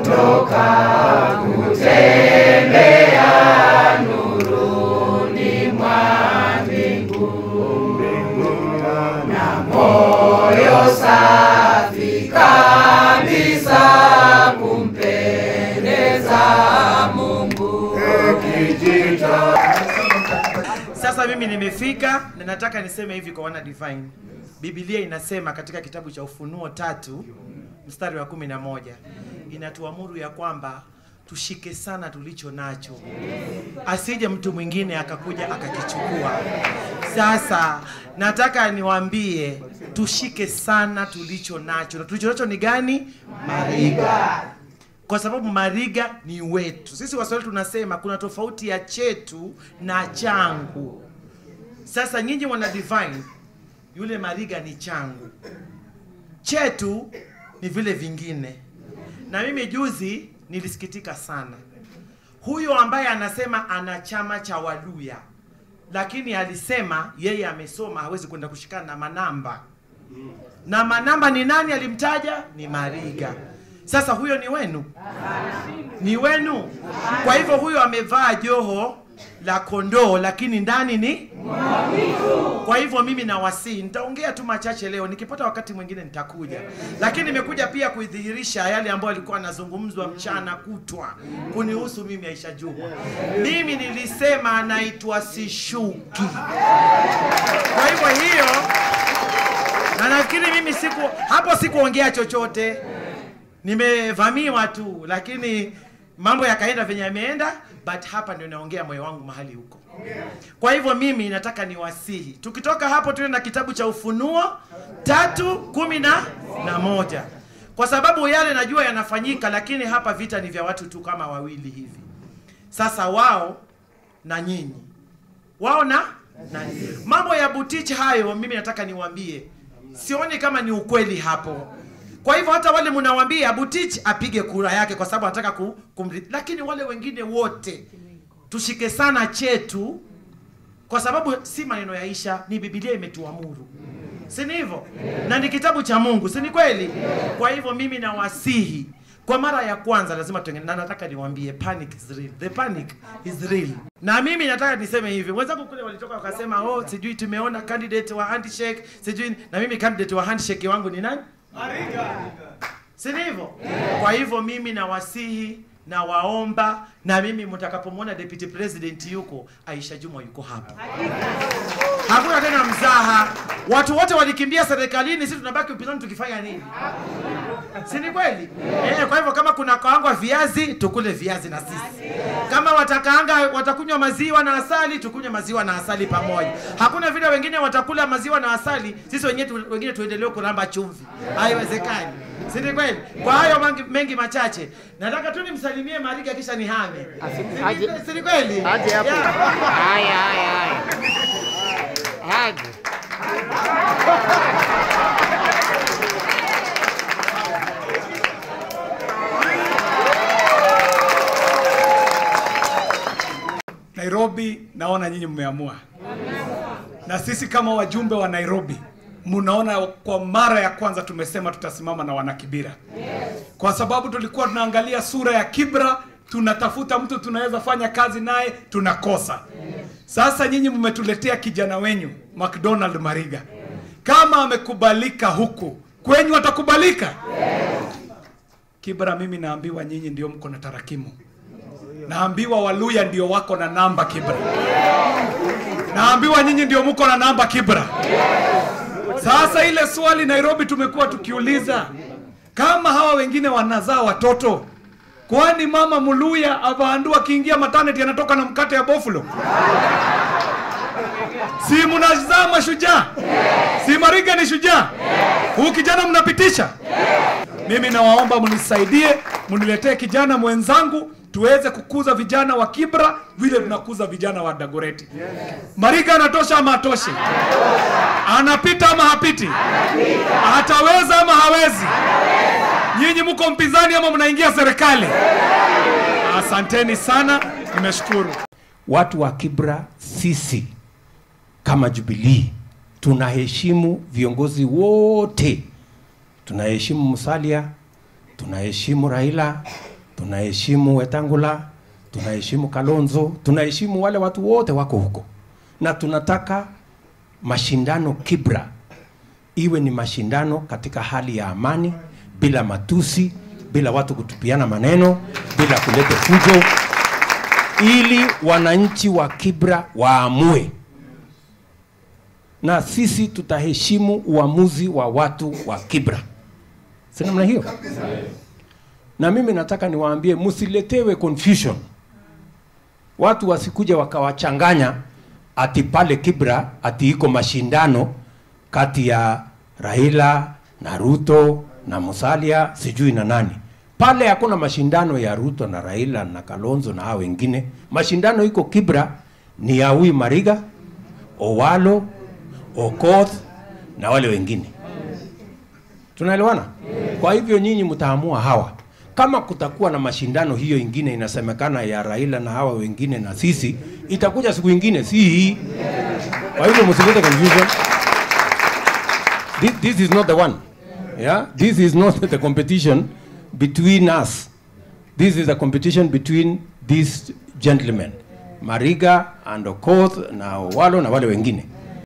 Sasa mimi nimefika na nataka niseme hivi kwa wana divine. Biblia inasema katika kitabu cha Ufunuo tatu mstari wa kumi na moja inatuamuru ya kwamba tushike sana tulicho nacho, asije mtu mwingine akakuja akakichukua. Sasa nataka niwaambie tushike sana tulicho nacho, na tulicho nacho ni gani? Mariga kwa sababu mariga ni wetu. Sisi Waswahili tunasema kuna tofauti ya chetu na changu. Sasa nyinyi wana divine, yule mariga ni changu, chetu ni vile vingine. Na mimi juzi nilisikitika sana, huyo ambaye anasema ana chama cha Waluya, lakini alisema yeye amesoma, hawezi kwenda kushikana na manamba na manamba ni nani alimtaja? Ni Mariga. Sasa huyo ni wenu, ni wenu. Kwa hivyo huyo amevaa joho la kondoo, lakini ndani ni kwa hivyo mimi nawasihi, nitaongea tu machache leo, nikipata wakati mwingine nitakuja, lakini nimekuja pia kuidhihirisha yale ambayo alikuwa anazungumzwa mchana kutwa kunihusu mimi Aisha Juma. Mimi nilisema naitwa sishuki. Kwa hivyo hiyo na nafikiri mimi siku hapo sikuongea chochote, nimevamiwa tu, lakini mambo yakaenda venye yameenda, but hapa ndio naongea moyo wangu mahali huko. Kwa hivyo mimi nataka niwasihi, tukitoka hapo tuende na kitabu cha Ufunuo tatu kumi na na moja kwa sababu yale najua yanafanyika, lakini hapa vita ni vya watu tu kama wawili hivi. Sasa wao na nyinyi, wao na na mambo ya Butich hayo, mimi nataka niwaambie, sioni kama ni ukweli hapo. Kwa hivyo hata wale mnawaambia Butich apige kura yake kwa sababu anataka ku, kumri, lakini wale wengine wote tushike sana chetu, kwa sababu si maneno ya Aisha, ni Biblia imetuamuru, si ni hivyo? Na ni kitabu cha Mungu, si ni kweli? Kwa hivyo mimi nawasihi kwa mara ya kwanza lazima tuengene, na nataka niwaambie panic is real. The panic is real. Na mimi nataka niseme hivi, wenzangu kule walitoka wakasema, oh, sijui tumeona candidate wa handshake, sijui na mimi candidate wa handshake wangu ni nani? si ni hivyo? Kwa hivyo mimi nawasihi na waomba, na mimi mtakapomwona deputy president yuko, Aisha Juma yuko hapa. Hakuna tena mzaha. Watu wote walikimbia serikalini, sisi tunabaki upinzani tukifanya nini? si ni kweli? Eh, kwa hivyo kama kuna kaangwa viazi, tukule viazi na sisi. Kama watakaanga watakunywa maziwa na asali, tukunywe maziwa na asali pamoja. Hakuna vile wengine watakula maziwa na asali, sisi wengine tu, wengine tuendelee kuramba chumvi. Haiwezekani. Si ni kweli? Kwa hayo mengi, mengi machache, nataka tu nimsalimie Mariga kisha nihame. Si aje- ni- Si ni kweli? Aje hapo. Yeah. Haya, haya, haya. Aje. Nairobi, naona nyinyi mmeamua, na sisi kama wajumbe wa Nairobi, mnaona kwa mara ya kwanza tumesema tutasimama na wanakibira, kwa sababu tulikuwa tunaangalia sura ya Kibra, tunatafuta mtu tunaweza fanya kazi naye, tunakosa. Sasa nyinyi mmetuletea kijana wenyu McDonald Mariga, kama amekubalika huku kwenyu atakubalika Kibra. Mimi naambiwa nyinyi ndio mko na tarakimu Naambiwa Waluya ndio wako na namba Kibra. Naambiwa nyinyi ndio mko na namba Kibra. Sasa ile swali Nairobi tumekuwa tukiuliza, kama hawa wengine wanazaa watoto, kwani mama Muluya avaandu akiingia maternity anatoka na mkate ya bofulo? Si mnazaa mashujaa? Si Mariga ni shujaa? Huu kijana mnapitisha? Mimi nawaomba mnisaidie, mniletee kijana mwenzangu tuweze kukuza vijana wa Kibra vile tunakuza vijana wa Dagoreti. Mariga anatosha ama atoshi? Anapita ama hapiti? Ataweza ama hawezi? Nyinyi mko mpinzani ama mnaingia serikali? Asanteni sana, nimeshukuru. watu wa Kibra, sisi kama Jubilee tunaheshimu viongozi wote, tunaheshimu Musalia, tunaheshimu Raila, tunaheshimu Wetangula, tunaheshimu Kalonzo, tunaheshimu wale watu wote wako huko, na tunataka mashindano Kibra iwe ni mashindano katika hali ya amani, bila matusi, bila watu kutupiana maneno, bila kuleta fujo, ili wananchi wa Kibra waamue, na sisi tutaheshimu uamuzi wa watu wa Kibra, si namna hiyo? Na mimi nataka niwaambie, msiletewe confusion, watu wasikuja wakawachanganya ati pale Kibra ati iko mashindano kati ya Raila na Ruto na Musalia sijui na nani. Pale hakuna mashindano ya Ruto na Raila na Kalonzo na hao wengine. Mashindano iko Kibra ni ya huyu Mariga, Owalo, Okoth na wale wengine. Tunaelewana? Kwa hivyo nyinyi mtaamua hawa. Kama kutakuwa na mashindano hiyo ingine inasemekana ya Raila na hawa wengine na sisi, itakuja siku ingine, si hii. Kwa hivyo msilete confusion. This, this is not the one. Yeah? This is not the competition between us. This is a competition between these gentlemen. Mariga and Okoth na Owalo na wale wengine.